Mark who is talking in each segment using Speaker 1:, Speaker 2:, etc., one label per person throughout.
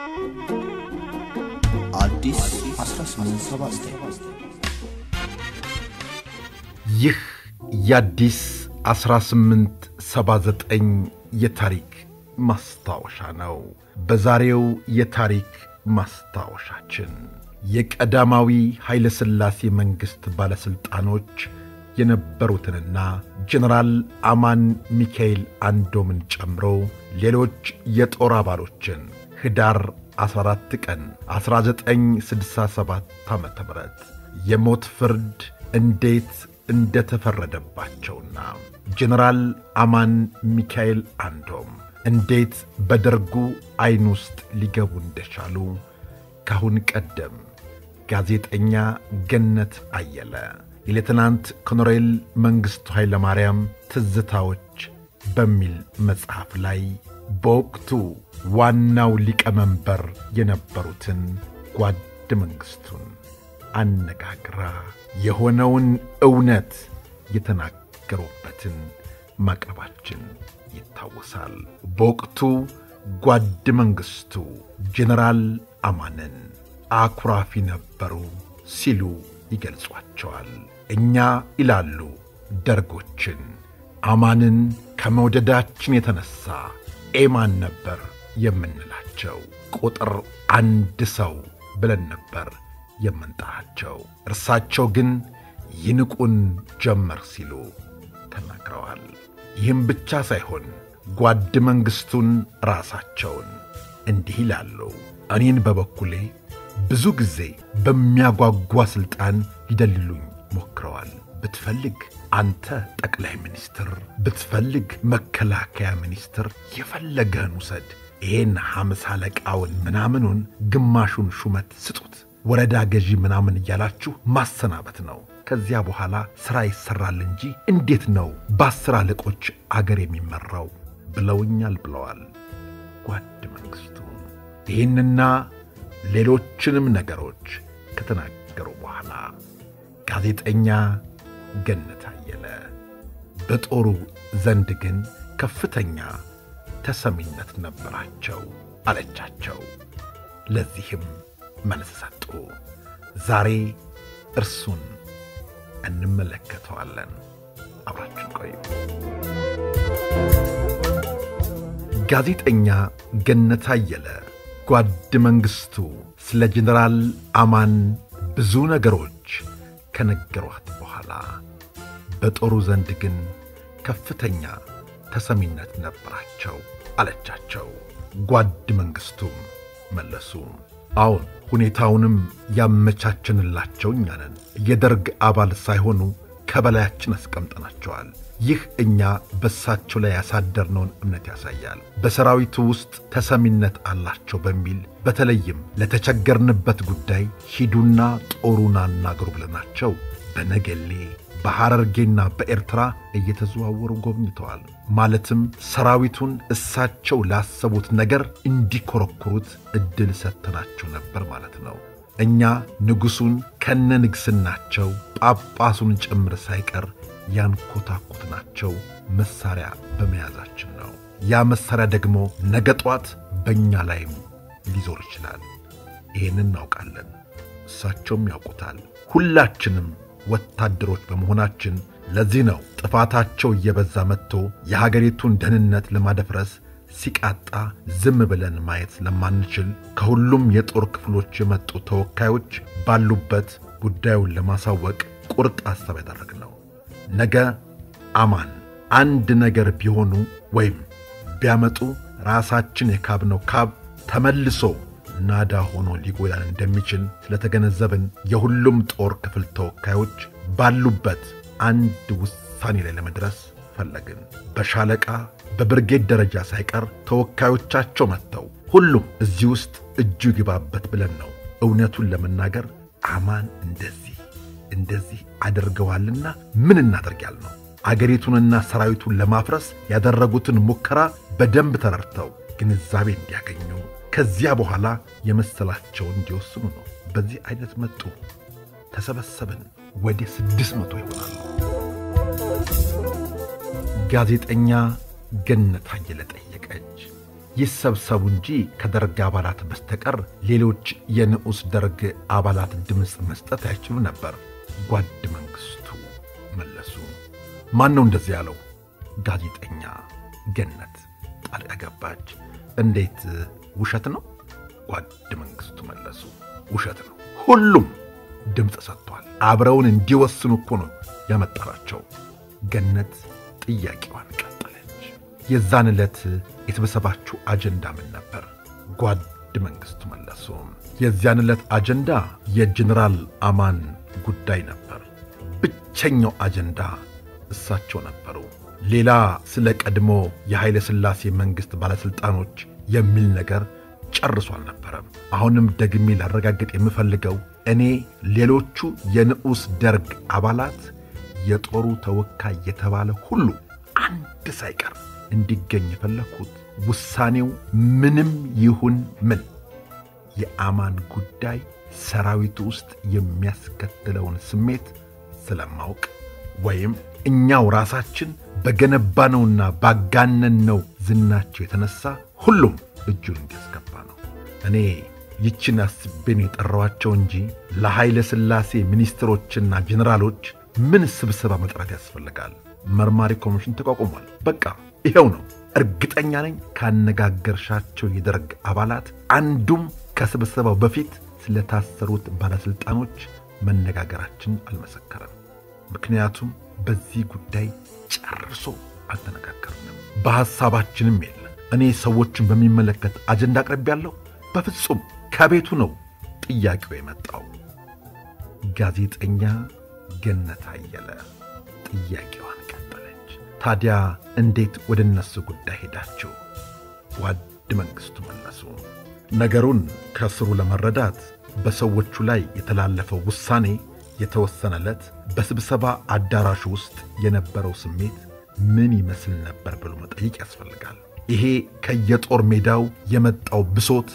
Speaker 1: አዲስ 1879
Speaker 2: ይህ የአዲስ 1879 የታሪክ ማስታወሻ ነው። በዛሬው የታሪክ ማስታወሻችን የቀዳማዊ ኃይለ ሥላሴ መንግሥት ባለሥልጣኖች የነበሩትንና ጀነራል አማን ሚካኤል አንዶምን ጨምሮ ሌሎች የጦር አባሎችን ኅዳር 14 ቀን 1967 ዓ ም የሞት ፍርድ እንዴት እንደተፈረደባቸውና ጀነራል አማን ሚካኤል አንዶም እንዴት በደርጉ ዐይን ውስጥ ሊገቡ እንደቻሉ ካሁን ቀደም ጋዜጠኛ ገነት አየለ የሌትናንት ኮሎኔል መንግሥቱ ኃይለ ማርያም ትዝታዎች በሚል መጽሐፍ ላይ በወቅቱ ዋናው ሊቀመንበር የነበሩትን ጓድ መንግሥቱን አነጋግራ የሆነውን እውነት የተናገሩበትን ማቅረባችን ይታወሳል። በወቅቱ ጓድ መንግሥቱ ጀነራል አማንን አኩራፊ ነበሩ ሲሉ ይገልጿቸዋል። እኛ ይላሉ ደርጎችን አማንን ከመውደዳችን የተነሣ ኤማን ነበር የምንላቸው። ቁጥር አንድ ሰው ብለን ነበር የምንጠራቸው። እርሳቸው ግን ይንቁን ጀመር ሲሉ ተናግረዋል። ይህም ብቻ ሳይሆን ጓድ መንግሥቱን ራሳቸውን እንዲህ ይላሉ። እኔን በበኩሌ ብዙ ጊዜ በሚያጓጓ ሥልጣን ሊደልሉኝ ሞክረዋል። ብትፈልግ አንተ ጠቅላይ ሚኒስትር፣ ብትፈልግ መከላከያ ሚኒስትር፣ የፈለገህን ውሰድ። ይሄን ሐምሳ አለቃውን ምናምኑን ግማሹን ሹመት ስጡት፣ ወረዳ ገዢ ምናምን እያላችሁ ማሰናበት ነው። ከዚያ በኋላ ሥራ ይሠራል እንጂ እንዴት ነው በአስር አለቆች አገር የሚመራው ብለውኛል ብለዋል ጓድ መንግሥቱ። ይህንና ሌሎችንም ነገሮች ከተናገሩ በኋላ ጋዜጠኛ ገነት አየለ በጦሩ ዘንድ ግን ከፍተኛ ተሰሚነት ነበራቸው አለቻቸው። ለዚህም መልስ ሰጡ። ዛሬ እርሱን እንመለከተዋለን። አብራችን ቆዩ። ጋዜጠኛ ገነት አየለ ጓድ መንግሥቱ ስለ ጀነራል አማን ብዙ ነገሮች ከነገሯት በኋላ በጦሩ ዘንድ ግን ከፍተኛ ተሰሚነት ነበራቸው አለቻቸው። ጓድ መንግሥቱም መለሱ፣ አዎን ሁኔታውንም ያመቻችንላቸው እኛ ነን። የደርግ አባል ሳይሆኑ ከበላያችን አስቀምጠናቸዋል። ይህ እኛ በሳቸው ላይ ያሳደርነውን እምነት ያሳያል። በሰራዊቱ ውስጥ ተሰሚነት አላቸው በሚል በተለይም ለተቸገርንበት ጉዳይ ሂዱና ጦሩን አናግሩ ብለናቸው በነገሌ በሐረርጌና በኤርትራ እየተዘዋወሩ ጎብኝተዋል። ማለትም ሰራዊቱን እሳቸው ላሰቡት ነገር እንዲኮረኩሩት ዕድል ሰጥተናቸው ነበር ማለት ነው። እኛ ንጉሡን ከነ ንግሥናቸው ጳጳሱን ጭምር ሳይቀር ያንኮታኮትናቸው መሣሪያ በመያዛችን ነው። ያ መሣሪያ ደግሞ ነገ ጧት በእኛ ላይም ሊዞር ይችላል። ይህን እናውቃለን፣ እሳቸውም ያውቁታል። ሁላችንም ወታደሮች በመሆናችን ለዚህ ነው ጥፋታቸው እየበዛ መጥቶ የሀገሪቱን ደህንነት ለማደፍረስ ሲቃጣ ዝም ብለን ማየት ስለማንችል ከሁሉም የጦር ክፍሎች የመጡ ተወካዮች ባሉበት ጉዳዩን ለማሳወቅ ቁርጥ ሐሳብ ያደረግነው። ነገ አማን አንድ ነገር ቢሆኑ ወይም ቢያመጡ ራሳችን የካብነው ካብ ተመልሶ ናዳ ሆኖ ሊጎዳን እንደሚችል ስለተገነዘብን የሁሉም ጦር ክፍል ተወካዮች ባሉበት አንድ ውሳኔ ላይ ለመድረስ ፈለግን። በሻለቃ በብርጌድ ደረጃ ሳይቀር ተወካዮቻቸው መጥተው ሁሉም እዚህ ውስጥ እጁ ይግባበት ብለን ነው። እውነቱን ለመናገር አማን እንደዚህ እንደዚህ አድርገዋልና ምን እናደርግ ያልነው አገሪቱንና ሰራዊቱን ለማፍረስ ያደረጉትን ሙከራ በደንብ ተረድተው ግንዛቤ እንዲያገኙ ከዚያ በኋላ የመሰላቸውን እንዲወስኑ ነው። በዚህ አይነት መጡ። ተሰበሰብን። ወደ ስድስት መቶ ይሆናሉ። ጋዜጠኛ ገነት አየለ ጠየቀች። ይሰብሰቡ እንጂ ከደርግ አባላት በስተቀር ሌሎች የንዑስ ደርግ አባላት ድምፅ መስጠት አይችሉ ነበር። ጓድ መንግሥቱ መለሱ። ማን ነው እንደዚህ ያለው? ጋዜጠኛ ገነት ጣልቃ ገባች። እንዴት ውሸት ነው? ጓድ መንግሥቱ መለሱ። ውሸት ነው። ሁሉም ድምፅ ሰጥቷል። አብረውን እንዲወስኑ እኮ ነው ያመጣራቸው። ገነት ጥያቄዋን ቀጠለች። የዛን ዕለት የተበሰባችው አጀንዳ ምን ነበር? ጓድ መንግሥቱ መለሱ። የዚያን ዕለት አጀንዳ የጀኔራል አማን ጉዳይ ነበር። ብቸኛው አጀንዳ እሳቸው ነበሩ። ሌላ ስለ ቀድሞ የኃይለ ሥላሴ መንግሥት ባለሥልጣኖች የሚል ነገር ጨርሶ አልነበረም። አሁንም ደግሜ ላረጋግጥ የምፈልገው እኔ ሌሎቹ የንዑስ ደርግ አባላት የጦሩ ተወካይ የተባለ ሁሉ አንድ ሳይቀር እንዲገኝ የፈለግኩት ውሳኔው ምንም ይሁን ምን የአማን ጉዳይ ሰራዊቱ ውስጥ የሚያስከትለውን ስሜት ስለማውቅ ወይም እኛው ራሳችን በገነባነውና ባጋነንነው ዝናቸው የተነሳ ሁሉም እጁን እንዲያስገባ ነው። እኔ ይችን አስቤን የጠራዋቸው እንጂ ለኃይለ ሥላሴ ሚኒስትሮችና ጄኔራሎች ምን ስብሰባ መጥራት ያስፈልጋል? መርማሪ ኮሚሽን ተቋቁሟል። በቃ ይኸው ነው። እርግጠኛ ነኝ ካነጋገርሻቸው የደርግ አባላት አንዱም ከስብሰባው በፊት ስለታሰሩት ባለሥልጣኖች መነጋገራችን አልመሰከረም። ምክንያቱም በዚህ ጉዳይ ጨርሶ አልተነጋገርንም። በሐሳባችንም የለ። እኔ ሰዎችን በሚመለከት አጀንዳ አቅርቤያለሁ። በፍጹም ከቤቱ ነው ጥያቄው የመጣው። ጋዜጠኛ ገነት አየለ ጥያቄዋን ቀጠለች። ታዲያ እንዴት ወደ እነሱ ጉዳይ ሄዳችሁ? ጓድ መንግሥቱ መለሱ። ነገሩን ከስሩ ለመረዳት በሰዎቹ ላይ የተላለፈው ውሳኔ የተወሰነለት በስብሰባ አዳራሹ ውስጥ የነበረው ስሜት ምን ይመስል ነበር ብሎ መጠየቅ ያስፈልጋል። ይሄ ከየጦር ሜዳው የመጣው ብሶት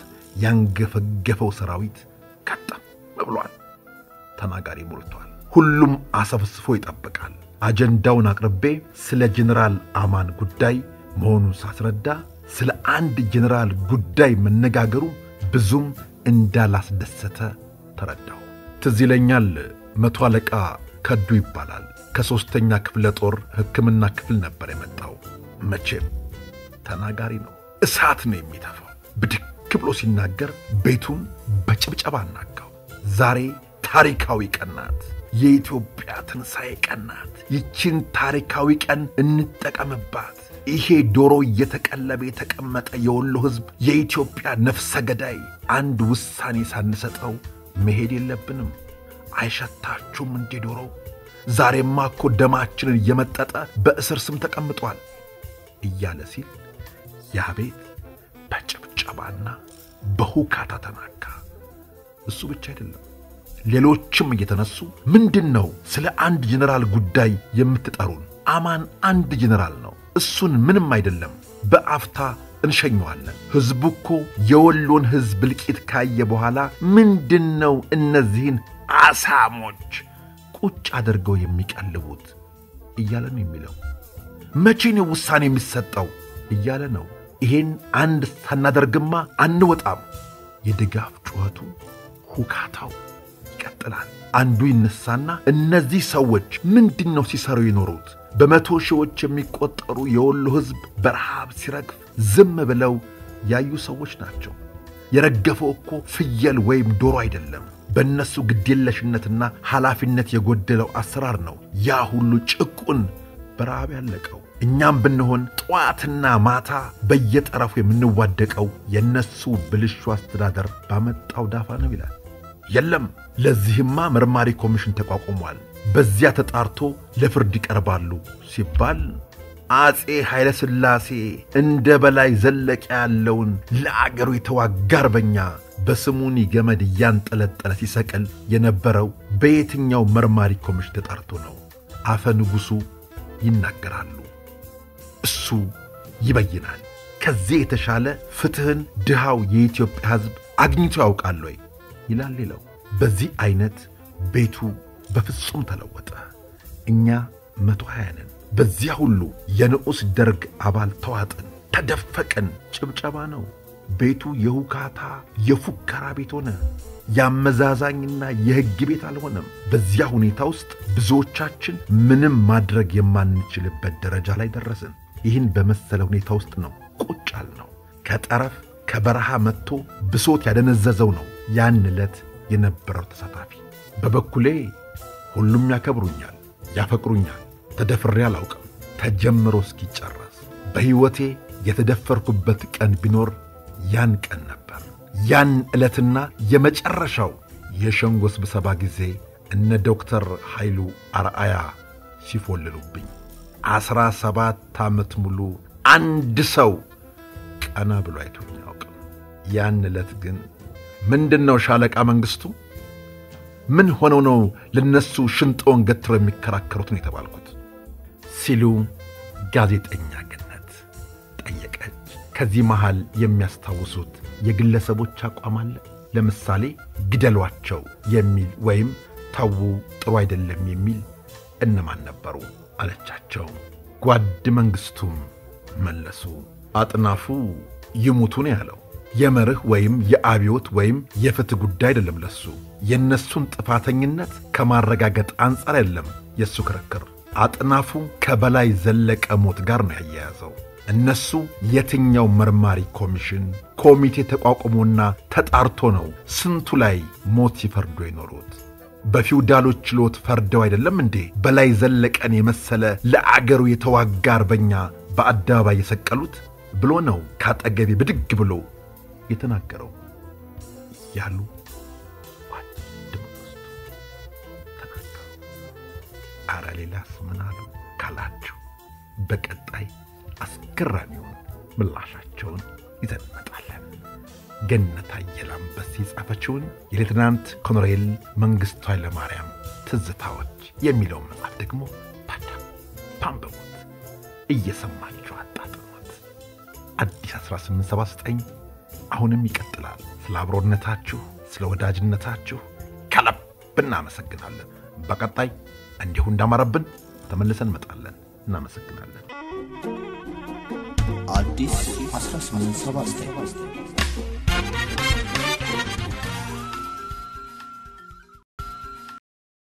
Speaker 2: ያንገፈገፈው ሰራዊት ቀጠም ብሏል። ተናጋሪ ሞልቷል። ሁሉም አሰብስፎ ይጠብቃል። አጀንዳውን አቅርቤ ስለ ጄኔራል አማን ጉዳይ መሆኑን ሳስረዳ ስለ አንድ ጄኔራል ጉዳይ መነጋገሩ ብዙም እንዳላስደሰተ ተረዳሁ። ትዝ ይለኛል መቶ አለቃ ከዱ ይባላል። ከሦስተኛ ክፍለ ጦር ሕክምና ክፍል ነበር የመጣው። መቼም ተናጋሪ ነው፣ እሳት ነው የሚተፋው። ብድግ ብሎ ሲናገር ቤቱን በጭብጨባ አናጋው። ዛሬ ታሪካዊ ቀን ናት፣ የኢትዮጵያ ትንሣኤ ቀን ናት። ይችን ታሪካዊ ቀን እንጠቀምባት። ይሄ ዶሮ እየተቀለበ የተቀመጠ የወሎ ሕዝብ የኢትዮጵያ ነፍሰ ገዳይ አንድ ውሳኔ ሳንሰጠው መሄድ የለብንም። አይሸታችሁም እንዴ ዶሮው? ዛሬማ እኮ ደማችንን እየመጠጠ በእስር ስም ተቀምጧል እያለ ሲል ያ ቤት በጭብጨባና በሁካታ ተናካ። እሱ ብቻ አይደለም፣ ሌሎችም እየተነሱ ምንድን ነው ስለ አንድ ጄኔራል ጉዳይ የምትጠሩን? አማን አንድ ጄኔራል ነው፣ እሱን ምንም አይደለም፣ በአፍታ እንሸኘዋለን። ሕዝቡ እኮ የወሎን ሕዝብ እልቂት ካየ በኋላ ምንድን ነው እነዚህን አሳሞች ቁጭ አድርገው የሚቀልቡት እያለ ነው የሚለው። መቼ ነው ውሳኔ የሚሰጠው እያለ ነው። ይሄን አንድ ሳናደርግማ አንወጣም። የድጋፍ ጩኸቱ፣ ሁካታው ይቀጥላል። አንዱ ይነሳና እነዚህ ሰዎች ምንድን ነው ሲሰሩ የኖሩት? በመቶ ሺዎች የሚቆጠሩ የወሎ ሕዝብ በረሃብ ሲረግፍ ዝም ብለው ያዩ ሰዎች ናቸው። የረገፈው እኮ ፍየል ወይም ዶሮ አይደለም። በእነሱ ግዴለሽነትና ኃላፊነት የጎደለው አሰራር ነው ያ ሁሉ ጭቁን በረሃብ ያለቀው። እኛም ብንሆን ጠዋትና ማታ በየጠረፉ የምንዋደቀው የእነሱ ብልሹ አስተዳደር ባመጣው ዳፋ ነው ይላል። የለም ለዚህማ መርማሪ ኮሚሽን ተቋቁሟል፣ በዚያ ተጣርቶ ለፍርድ ይቀርባሉ ሲባል አፄ ኃይለ ሥላሴ እንደ በላይ ዘለቀ ያለውን ለአገሩ የተዋጋ አርበኛ በስሙኒ ገመድ እያንጠለጠለ ሲሰቅል የነበረው በየትኛው መርማሪ ኮሚሽን ተጣርቶ ነው? አፈ ንጉሡ ይናገራሉ፣ እሱ ይበይናል። ከዚህ የተሻለ ፍትሕን ድሃው የኢትዮጵያ ሕዝብ አግኝቶ ያውቃል ወይ ይላል ሌላው። በዚህ ዐይነት ቤቱ በፍጹም ተለወጠ። እኛ መቶ ሀያ ነን። በዚያ ሁሉ የንዑስ ደርግ አባል ተዋጥን። ተደፈቅን። ጭብጨባ ነው። ቤቱ የሁካታ የፉከራ ቤት ሆነ። የአመዛዛኝና የሕግ ቤት አልሆነም። በዚያ ሁኔታ ውስጥ ብዙዎቻችን ምንም ማድረግ የማንችልበት ደረጃ ላይ ደረስን። ይህን በመሰለ ሁኔታ ውስጥ ነው ቁጭ ያልነው። ከጠረፍ ከበረሃ መጥቶ ብሶት ያደነዘዘው ነው ያን ዕለት የነበረው ተሳታፊ። በበኩሌ ሁሉም ያከብሩኛል፣ ያፈቅሩኛል። ተደፍሬ አላውቅም ተጀምሮ እስኪጨረስ። በሕይወቴ የተደፈርኩበት ቀን ቢኖር ያን ቀን ነበር። ያን ዕለትና የመጨረሻው የሸንጎ ስብሰባ ጊዜ እነ ዶክተር ኃይሉ አርአያ ሲፎልሉብኝ ዐሥራ ሰባት ዓመት ሙሉ አንድ ሰው ቀና ብሎ አይቶኝ አያውቅም። ያን ዕለት ግን ምንድን ነው ሻለቃ መንግሥቱ ምን ሆነው ነው ለነሱ ሽንጦን ገትረው የሚከራከሩት ነው የተባልኩት ሲሉ ጋዜጠኛ ገነት ጠየቀች። ከዚህ መሃል የሚያስታውሱት የግለሰቦች አቋም አለ? ለምሳሌ ግደሏቸው የሚል ወይም ተዉ ጥሩ አይደለም የሚል እነማን ነበሩ አለቻቸው። ጓድ መንግሥቱም መለሱ። አጥናፉ ይሙቱ ነው ያለው። የመርህ ወይም የአብዮት ወይም የፍትህ ጉዳይ አይደለም። ለሱ የእነሱን ጥፋተኝነት ከማረጋገጥ አንጻር አይደለም የእሱ ክርክር። አጥናፉ ከበላይ ዘለቀ ሞት ጋር ነው ያያያዘው። እነሱ የትኛው መርማሪ ኮሚሽን ኮሚቴ ተቋቁሞና ተጣርቶ ነው ስንቱ ላይ ሞት ሲፈርዱ የኖሩት? በፊውዳሎች ችሎት ፈርደው አይደለም እንዴ በላይ ዘለቀን የመሰለ ለአገሩ የተዋጋ አርበኛ በአደባባይ የሰቀሉት ብሎ ነው ካጠገቤ ብድግ ብሎ የተናገረው ያሉ ጓድ መንግሥቱ ተናገሩ። አረ ሌላስ ምን አሉ ካላችሁ በቀጣይ አስገራሚውን ምላሻቸውን ይዘን እንመጣለን። ገነት አየለ አንበሴ የጻፈችውን የሌትናንት ኮሎኔል መንግሥቱ ኃይለማርያም ትዝታዎች የሚለውን መጽሐፍ ደግሞ ታዳም ፓንበቡት፣ እየሰማችሁ አጣጥሙት። አዲስ 1879 አሁንም ይቀጥላል። ስለ አብሮነታችሁ፣ ስለ ወዳጅነታችሁ ከልብ እናመሰግናለን። በቀጣይ እንዲሁ እንዳማረብን ተመልሰን እንመጣለን። እናመሰግናለን።
Speaker 1: አዲስ 1879